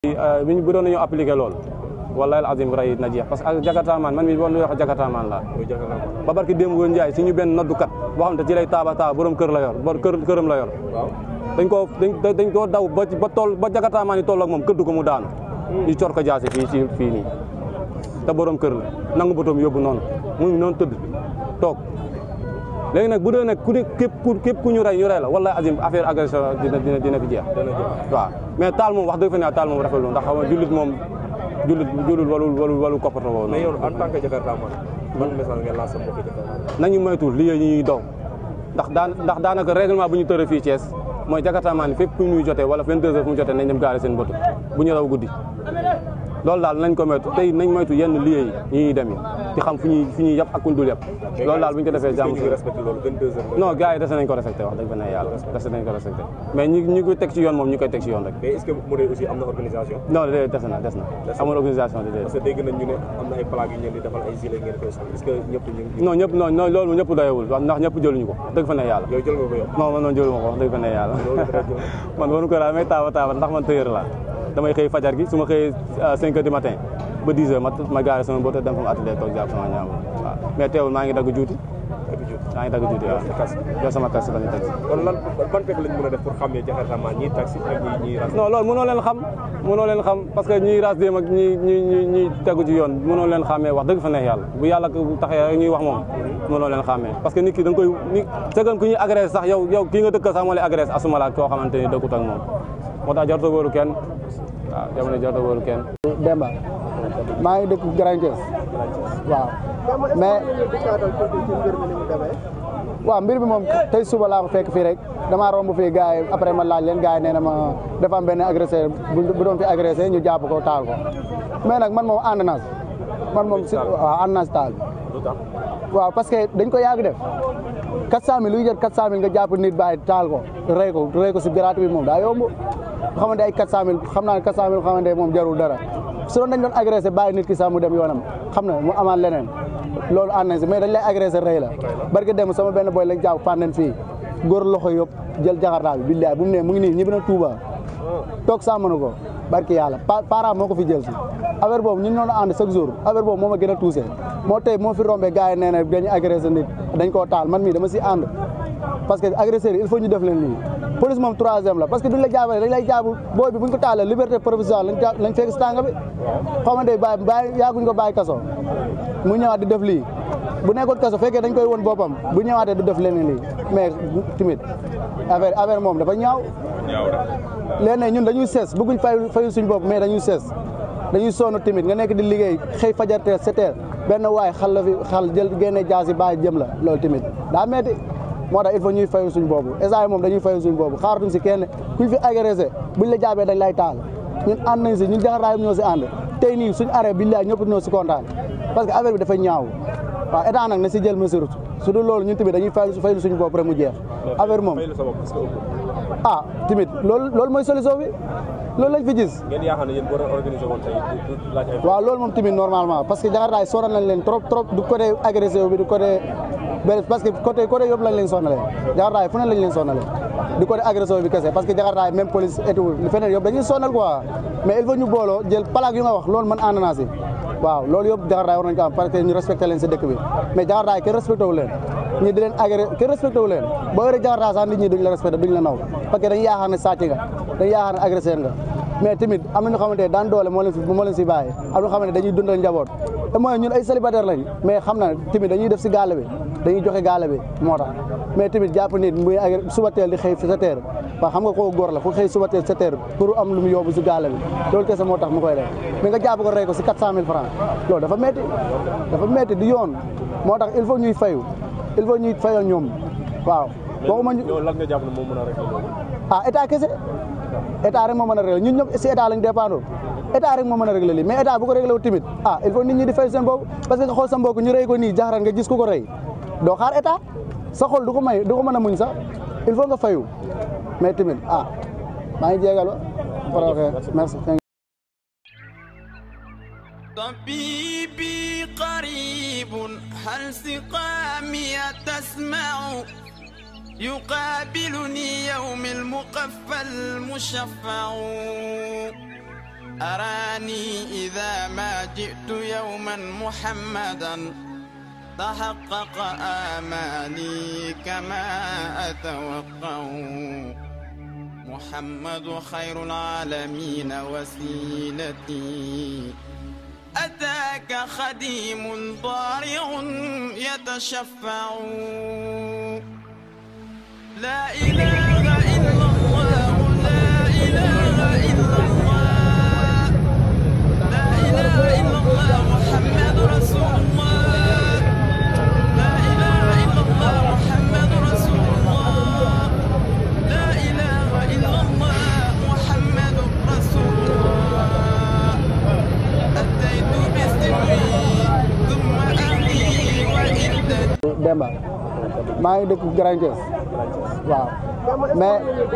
bi ñu bu doon nañu appliqué loolu wallahi azim ray na jeex parce que ak jakartamaan man mi bon wax jakartamaan la ba barki démb woon Njaay si ñu benn noddukat boo xam ne ci lay taaba taaba borom kër la yor bo kër këram la yor dañ koo dañ dañ koo daw ba ba toll ba jakartamaan yi toll ak moom këddu ko mu daanu ñu cor ko jaase fii ci fii nii te borom kër la nangu botoom yóbbu noonu mu ngi noonu tëdd toog léegi nag bu dee nag ku ne képp ku képp ku ñu rey ñu rey la wallahi azim affaire agression dina dina dina fi jeex waaw mais taal moom wax dëgg fa ne taal moom rafetlu ndax xam nga jullit moom jullit jullit walul walul walul koppato woo mais yow en tant que jakartaman ban message nga lancé mbokki jakartaman nañu moytu li ñuy daw ndax daan ndax daanaka règlement bu ñu tëra fii Thiès mooy jakartamaan ni fépp ku ñuy jotee wala 22 heures fu mu jotee nañ dem gaare seen boto bu ñu raw guddi loolu daal nañ ko moytu tey nañ moytu yenn lieu yi ñuy dem yi di xam fu ñuy fu ñuy yàpp ak kuñ dul yàpp loolu daal bu ñu ko defee jàmm ñu ngi respecté loolu 22 heures non gars yi dese nañ ko respecté wax dëgg fa ne yàlla dese nañ ko respecté mais ñi ñi ko teg ci yoon moom ñu koy teg ci yoon rek mais est-ce que mu aussi am na organisation non déedéet des na des na amul organisation di parce que dégg nañ ñu ne am na ay plaques yu ñu leen di defal ay gilet ngeen koy sol est-ce que ñëpp ñu ngi non ñëpp non non loolu ñëpp doyewul wax ndax ñëpp jëluñu ko dëgg fa ne yàlla yow jël nga ko yow non man noonu jëluma ko wax dëgg fa ne yàlla man waru ko laa may taaba taaba ndax man tëyër la damay xëy fajar gi su ma xëyee 5 heures du matin ba 10 heures ma ma gaare sama boto dem fa mu atelier toog jàpp sama ñaam waaw mais teewul maa ngi dagg juuti maa ngi dagg juuti waaw yow sama taxi la ñu taxi kon lan ban fekk lañ mën a def pour xàmmee jakartaman ñii taxi ak ñi ñii ras non loolu mënoo leen xam mënoo leen xam parce que ñiy ras dem ak ñi ñi ñi ñi tegu ci yoon mënoo leen xàmmee wax dëgg fa neex yàlla bu yàlla taxee rek ñuy wax moom mënoo leen xàmmee parce que nit ki da nga koy ni sëgan ku ñuy agressé sax yow yow kii nga dëkkal sax moo lay agressé asuma la koo xamante ni dëkkut ak moom moo tax jarta wóoru kenn waaw jamono jarta wóoru kenn Demba maa ngi dëkk Grand Thiès waaw mais waaw mbir bi moom tey suba laa ko fekk fii rek damaa romb fii gars yi après ma laaj leen gars yi nee na ma dafa am benn agresseur bu doon fi agressé ñu jàpp ko taal ko mais nag man moom ànd naa si man moom si waaw ànd naa si taal bi waaw parce que dañ ko yàgg def 400000 luy jot 400000 nga jàpp nit bàyyi taal ko rey ko rey ko si gratuit bi moom daa yomb xamante ay 400000 xam naa ne 400000 xamante moom jarul dara su doon dañ doon agressé bàyyi nit ki sax mu dem yoonam xam na mu amaat leneen loolu ànd nañ si mais dañ lay agressé rey la barke dem sama benn boy lañ jàpp fànnen fii góor loxo yëpp jël jakartaa bi billaay bu mu ne mu ngi nii ñibbi na Touba toog sàmmanu ko barke yàlla parent moo ko fi jël si affaire boobu ñun ñoo ànd chaque jour affaire boobu moo ma gën a touché moo tey moo fi rombé gars yi nee na dañu agressé nit dañ koo taal man mii dama si ànd parce que agresseur il faut ñu def leen lii police moom troisième la parce que duñ la jaabale dañ lay jaabu booy bi buñ ko taalee liberté provisoire lañ lañ fekk si tànga bi xamante bàyyi bàyyi yaaguñ ko bàyyi kaso mu ñëwaat di def lii bu nekkoon kaso fekkee dañ koy won boppam bu ñëwaatee du def leneen lii mais timit affaire affaire moom dafa ñaaw léegi ñun dañuy sees bëgguñ fay fayu suñ bopp mais dañuy sees dañuy sonn timit nga nekk di liggéey xëy fajartee sept heures benn waay xal la fi xal jël génne jaas yi bàyyi jëm la loolu timit daa metti moo tax il faut ñuy fayu suñ boobu esa moom dañuy fayu suñ boobu xaaratuñ si kenn kuñ fi agressé buñ la jaabee dañ lay taal ñun ànd nañ si ñun jaxaraay ñoo si ànd tey nii suñ arrêt billaay ñëpp ñoo si kontaan parce que affaire bi dafa ñaaw waaw état nag na si jël mesure su dul loolu ñun tamit dañuy fay faylu suñ bopp rek mu jeex affaire moom ah tamit loolu loolu mooy solution bi loolu lañ fi gis ngeen yaakaar ne yéen boo doon organisé woon tey du laaj ay waaw loolu moom tamit normalement parce que jakartaay sonal nañ leen trop trop du côté agressé bi du côté parce que côté côté yëpp lañ leen sonalee jakartaay fu ne lañ leen sonalee du côté agressé bi kese parce que jakartaay même police et tout feneen yëpp dañuy sonal quoi mais il faut ñu booloo jël plaque yu nga wax loolu man ànd naa si waaw loolu yëpp jakartaay war nañ ko am parce que ñu respecté leen si dëkk bi mais jakartaay kenn respecté wu leen ñi di leen agré kenn respecté wu leen boo yoree jakartaay sax nit ñi duñ la respecté duñ la naw parce que dañuy yaakaar ne sàcc nga dañuy yaakaar ne agressé nga mais tamit am na ñoo xamante ne daan doole moo leen si moo leen si bàyyi am na ñoo xamante ne dañuy dundal njaboot te mooy ñun ay célibataire lañ mais xam na tamit dañuy def si gaale bi dañuy joxe gaale bi moo tax mais tamit jàpp nit muy agré suba teel di xëy sa teer waaw xam nga koo góor la fu xëy suba teel sa teer pour am lu mu yóbbu si gaale bi loolu kese moo tax mu koy def mais nga jàpp ko rey ko si 400000 francs loolu dafa metti dafa metti di yoon moo tax il faut ñuy fayu il faut ñuy fayal ñoom waaw waxuma ñu yow lan nga jàpp ne moo mën a régler loolu ah état kese état rek moo mën a régler ñun ñëpp si état lañ dépendre état rek moo mën a régler lii mais état bu ko réglé wu tamit ah il faut nit ñi di fay seen bopp parce que nga xool sa mbokk ñu rey ko nii jaxaran nga gis ku ko rey doo xaar état sa xol du ko may du ko mën a muñ sax il faut nga fayu mais tamit ah maa ngi jégal ba merci طبيبي قريب هل سقامي تسمع يقابلني يوم المقفى المشفع أراني إذا ما جئت يوما محمدا تحقق آمالي كما أتوقع محمد خير العالمين وسيلتي أتاك خديم ضارع يتشفع لا إله إلا الله لا إله إلا الله لا إله إلا الله محمد رسول الله لا إله إلا الله محمد رسول الله لا إله إلا الله محمد رسول الله أتيت بسري ثم أهلي وإلدتي Demba maa ngi dëkk Grand Thiès waaw mais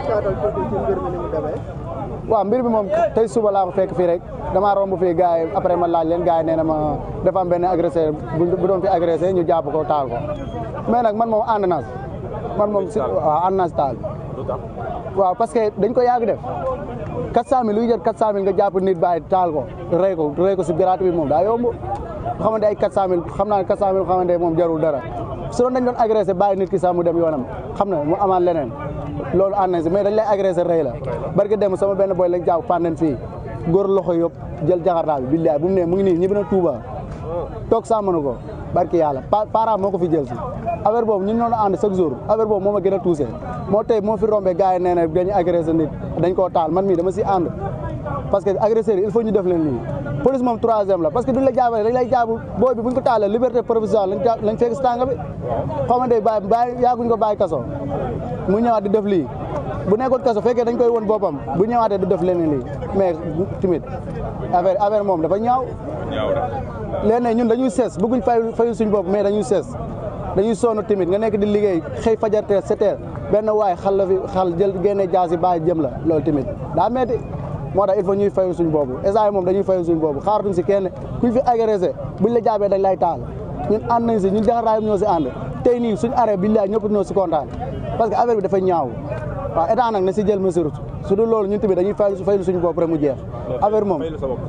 waaw mbir bi moom tey suba laa ko fekk fii rek damaa romb fii gars yi après ma laaj leen gars yi nee na ma dafa am benn agresseur bu doon fi agressé ñu jàpp ko taal ko mais nag man moom ànd naa si man moom si waaw ànd naa si taal bi waaw parce que dañ ko yàgg def 400000 luy jël 400000 nga jàpp nit bàyyi taal ko rey ko rey ko si gratuit bi moom daa yomb xamante ay 400000 xam naa ne 400000 xamante moom jarul dara su doon dañ doon agressé bàyyi nit ki sax mu dem yoonam xam na mu amaat leneen loolu ànd nañ si mais dañ lay agressé rey la barke dem sama benn boy lañ jàpp fànnen fii góor loxo yëpp jël jaxartaa bi billaay bu mu ne mu ngi nii ñibbi na Touba toog sàmmanu ko barke yàlla parent moo ko fi jël si affaire boobu ñun noonu ànd chaque jour affaire boobu moo ma gën a touché moo tey moo fi rombé gars yi nee na dañu agressé nit dañ koo taal man mii dama si ànd parce que agresseurs yi il faut ñu def leen nii police moom troisième la parce que duñ la jaabale dañ lay jaabu booy bi buñ ko taalee liberté provisoire lañ lañ fekk si tànga bi xamante bàyyi bàyyi yaaguñ ko bàyyi kaso mu ñëwaat di def lii bu nekkoon kaso fekkee dañ koy won boppam bu ñëwaatee du def leneen lii mais timit affaire affaire moom dafa ñaaw léegi ñun dañuy sees bëgguñ fay fayu suñ bopp mais dañuy sees dañuy sonn timit nga nekk di liggéey xëy fajartee sept heures benn waay xal la fi xal jël génne jaas yi bàyyi jëm la loolu timit daa metti moo tax il faut ñuy fayu suñ boobu esa moom dañuy fayu suñ boobu xaaratuñ si kenn kuñ fi agressé buñ la jaabee dañ lay taal ñun ànd nañ si ñun jaxaraay ñoo si ànd tey nii suñ arrêt billaay ñëpp ñoo si kontaan parce que affaire bi dafa ñaaw waaw état nag na si jël mesure su dul loolu ñun tamit dañuy fay faylu suñu bopp rek mu jeex affaire moom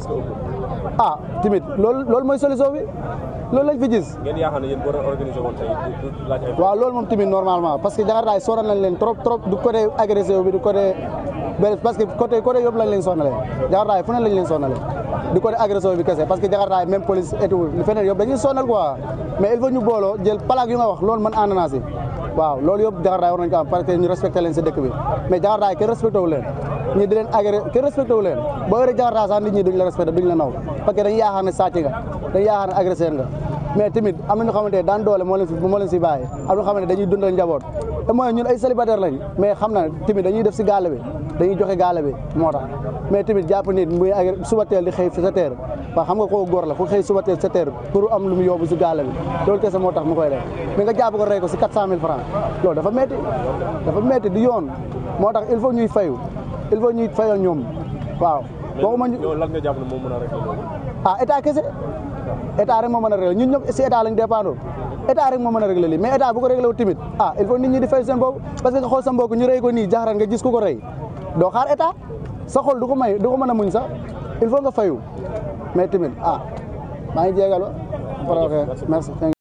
ah tamit loolu loolu mooy solution bi loolu lañ fi gis ngeen yaakaar ne yéen boo doon organisé woon tey du du laaj ay waaw loolu moom tamit normalement parce que jaxartaay sonal nañ leen trop trop du côté agressé bi du côté benn parce que côté côté yëpp lañ leen sonalee jaxartaay fu ne lañ leen sonalee du côté agressé bi kese parce que jaxartaay même police et tout feneen yëpp dañuy sonal quoi mais il faut ñu booloo jël plaque yu nga wax loolu man ànd naa si waaw loolu yëpp jaxartaay war nañ ko am parce que ñu respecté leen si dëkk bi mais jaxartaay kenn respecté wu leen ñi di leen agré kenn respecté wu leen boo yoree jaxartaay sax nit ñi duñ la respecté duñ la naw parce que dañuy yaakaar ne sàcc nga dañuy yaakaar ne agresseur nga mais tamit am na ñoo xamante ne daan doole moo leen fi moo leen si bàyyi am na ñoo xamante ne dañuy dundal njaboot te mooy ñun ay célibataire lañ mais xam na tamit dañuy def si gaale bi dañuy joxe gaale bi moo tax mais tamit jàpp nit muy agré suba teel di xëy fi sa teer waaw xam nga koo góor la fu xëy suba teel sa teer pour am lu mu yóbbu si gaale bi loolu kese moo tax mu koy def mais nga jàpp ko rey ko si 400000 francs loolu dafa métti dafa métti di yoon moo tax il faut ñuy fayu il faut ñuy fayal ñoom waaw waxuma ñu yow lan nga jàpp ne moo mën a régler loolu ah état kese état rek moo mën a régler ñun ñëpp si état lañ dépendre état rek moo mën a régler lii mais état bu ko réglé wu tamit ah il faut nit ñi di fay seen bopp parce que nga xool sa mbokk ñu rey ko nii jaxaran nga gis ku ko rey doo xaar état sa xol du ko may du ko mën a muñ sax il faut nga fayu mais tamit ah maa ngi jégalu. merci merci.